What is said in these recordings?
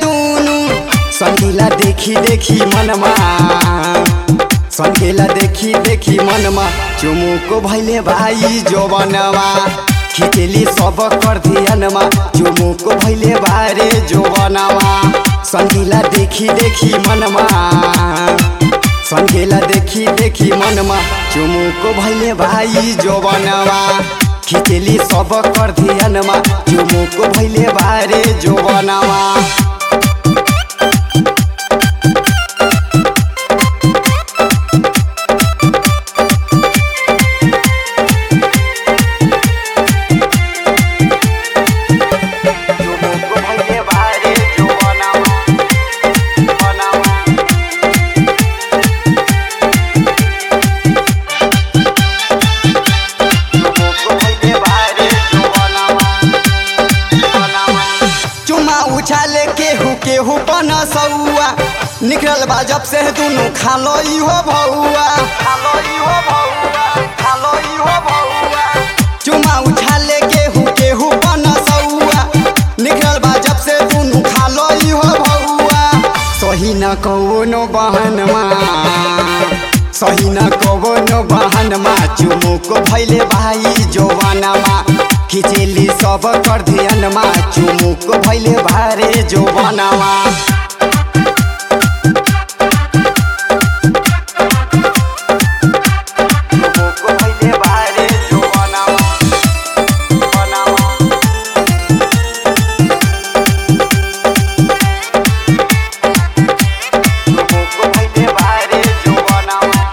दुनु संगीला देखी देखी मनमा संगीला देखी देखी मनमा चुमुको भैले भाई जोबनवा खिचेली सब कर धियनमा चुमुको भैले बारे जोबनवा संगीला देखी देखी मनमा संगेला देखी देखी मनमा चुमुको भैले भाई जोबनवा खिचेली सब कर धियनमा चुमुको भैले बारे जोबनवा चुमुको भैले बारे जोबनवा बनवा चुमा उछाले केहू केहू पनसौआ निकलल बा जब से दुनु खालो इहो भौआ खालो इहो भौआ खालो इहो भौआ चुमा उछाले केहू केहू पनसौआ निकलल बा जब से दुनु खालो इहो भौआ सही न कौनो बहनमा सही न कौनो बहनमा चुमुको भैले भाई जोवनमा खिचेली सब कर धियनमा चुमुको भैले भारे जोवनमा चुमुको भैले भारे जोवनमा बनवा चुमुको भैले भारे जोवनमा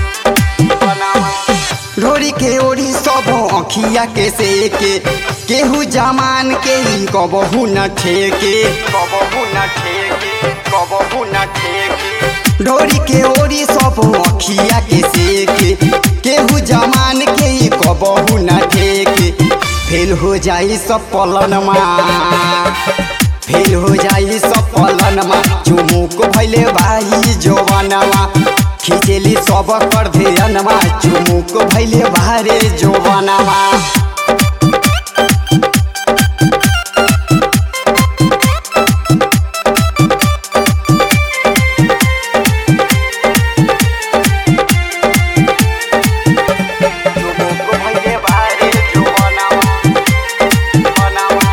ढोरी के ओढ़ी सब अखिया के सेके केहू जमान के ही कबहू न ठेके कबहू न ठेके कबहू न ठेके ढोरी के ओढ़ी सब अखिया के सेके केहू जमान के ही कबहू न ठेके फेल हो जाई सब पलनमा फेल हो जाई सब पलनमा चुमुक भैले भाई जोवनमा खिचेली सब कर धियनमा चुमुक भैले भारे जोवनमा चुमुक भैले भारे जोवनमा बनवा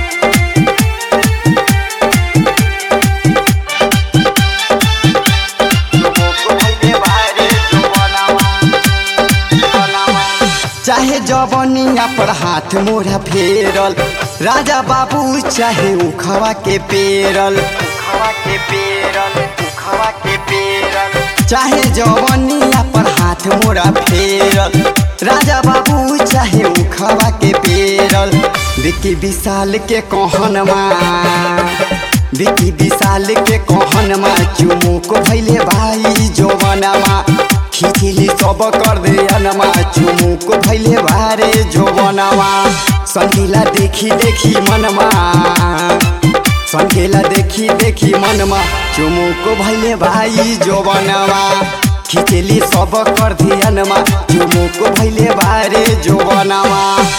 चाहे जवनिया पर हाथ मोरा फेरल राजा बाबू चाहे उखवा के पेरल उखवा के पेरल उखवा के पेरल चाहे जवनिया पर हाथ मोरा फेरल राजा बाबू चाहे उखवा के पेरल विकी विशाल के कहनमा विकी विशाल के कहनमा चुमुक भैले भाई जोवनमा खिचली सब कर दे अनमा चुमुक भैले भारे जोवनमा संगीला देखी देखी मनमा संगीला देखी देखी मनमा चुमुक भैले भाई जोवनमा खिचली सब कर धियनमा चुमुक भैले भारे जोवनमा